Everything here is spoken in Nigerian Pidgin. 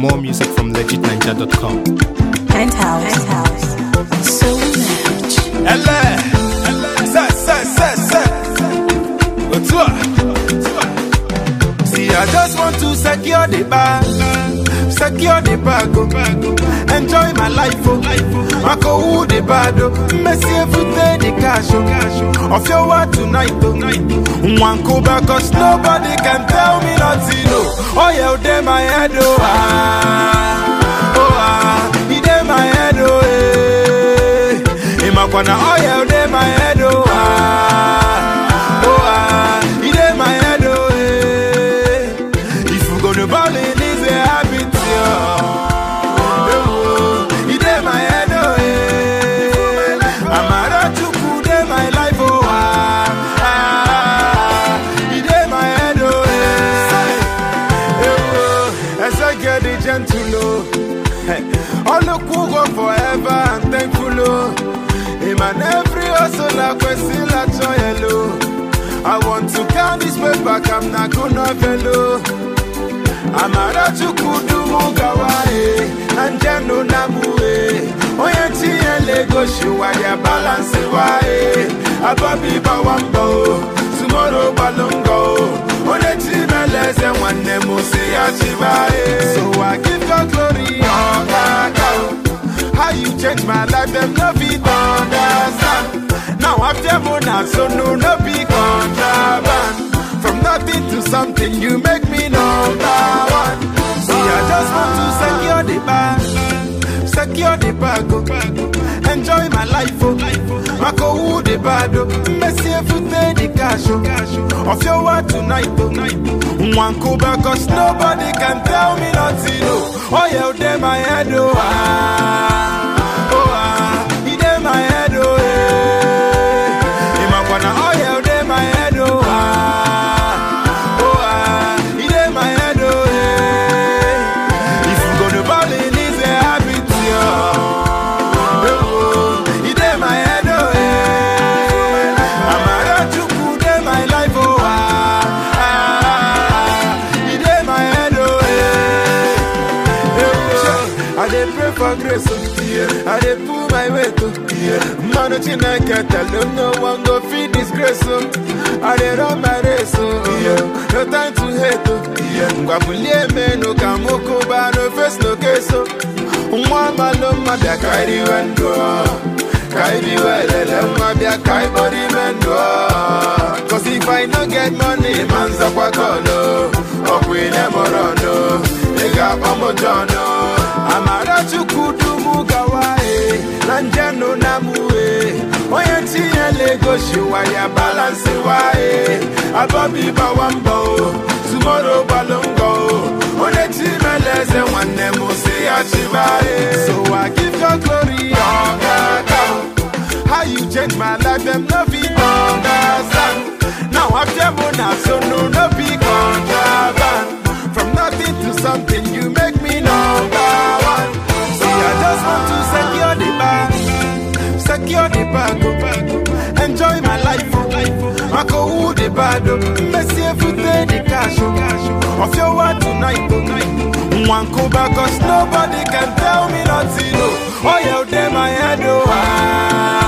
More music from legitninja.com. Penthouse. Penthouse. So much. Elle, ça, ça, ça, ça. Toi. See, I just want to secure the bag, secure the bag, oh. enjoy my life, oh. I go who the bad, oh. Messi every day the cash, oh. Of your word tonight, oh. One go back, cause nobody can tell me nothing, oh. Oh, yeah, they my head, oh. Ah, oh, ah, he dey my head, oh, eh. Imakwana, oh, yeah, they my head, oh, ah, oh, ah, he dey my head, oh, eh. If you gonna ball in, it's a habit, yeah. Oh, he dey my head, oh, eh. Amara Chukwu dey my life, oh, ah, ah, he dey my head, oh, eh. Oh, as I get the gentle, oh. Hey, all the cool go forever and thankful, oh. Him and every hustle, I question, I joy, hello. I want to count this way back, I'm not gonna fellow. Amara chukudu mugawae, anjano namue. Oye tiye lego shiwa ya balance wae. Ababi bawambo, tomorrow balongo. One timeleze wane musi achibae. So I give God glory, oh God. How you change my life, them no fit understand. Now after Mona, so no, no be contraband. From nothing to something, you make me number one. See, I just want to secure the bag, secure the bag, oh. enjoy my life, oh. Mako who the bad, oh. Messi every day the cash, oh. Of your word tonight, oh. One go back, cause nobody can tell me nothing, oh. Oh, yeah, they my head, oh. Ah, oh, ah, he dey my head, oh, eh. Imakwana, oh, yeah, they my head, oh, ah, oh, ah, he dey my head, oh, eh. If you gonna ball in, it's a habit, yeah. Oh, he dey my head, oh, eh. Amara Chukwu dey my life, oh, ah, ah, he dey my head, oh, eh. I dey pray for grace, oh, yeah. I dey pull my weight, oh, yeah. Man, Chineke tell them no one go feed disgrace, oh. I dey run my race, oh, yeah. No time to hate, oh, yeah. Ngwabulie menu kamuku ba no face no case, oh. Nwa malo mabia kairi wendo, kairi welele mabia kai body mendo. Cause if I no get money, manza kwa kono, okwine morono, ega pamojono. Amara chukudu mugawae, nanjano namue. Oye tiye lego shiwa ya balance wae. Abobi bawambo, tomorrow balongo. One timeleze wane musi achibae. So I give God glory, oh God, oh. How you change my life, them no fit understand. Now after Mona, so no, no be contraband. From nothing to something, you make me number one. See, I just want to secure the bag, secure the bag, oh. enjoy my life. Oh. I go who the bad, oh. Messi every day the cash, oh. of your word tonight. Oh. One go back, cause nobody can tell me nothing. Oh, oh yeah, they my head, oh. Ah.